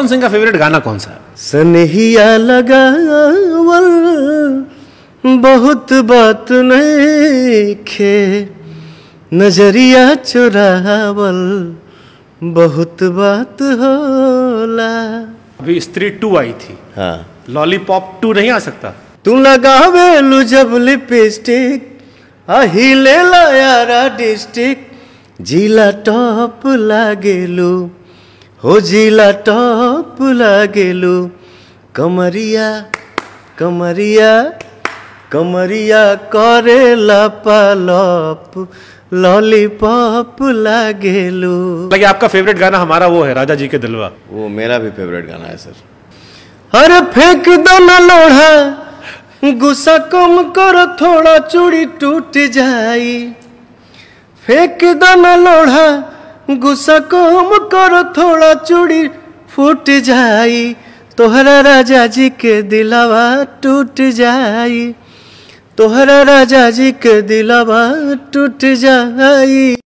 पवन सिंह का फेवरेट गाना कौन सा है सनहिया लगावल बहुत बात नइखे नजरिया चुरावल बहुत बात होला अभी स्त्री टू आई थी हाँ लॉलीपॉप टू नहीं आ सकता तू लगावेलू जब लिपस्टिक आही ले यारा डिस्ट्रिक्ट जिला टॉप लागेलू हो जिला टॉप लागेलू कमरिया कमरिया कमरिया करेला पालप लॉलीपॉप लागेलू लगे आपका फेवरेट गाना हमारा वो है राजा जी के दिलवा वो मेरा भी फेवरेट गाना है सर अरे फेंक दो ना लोढ़ा गुस्सा कम करो थोड़ा चूड़ी टूट जाई फेंक दो ना लोढ़ा गुस्सा कम करो थोड़ा चूड़ी फूट जाई तोहरा राजा जी के दिलावा टूट जाई तोहरा राजा जी के दिलावा टूट जाई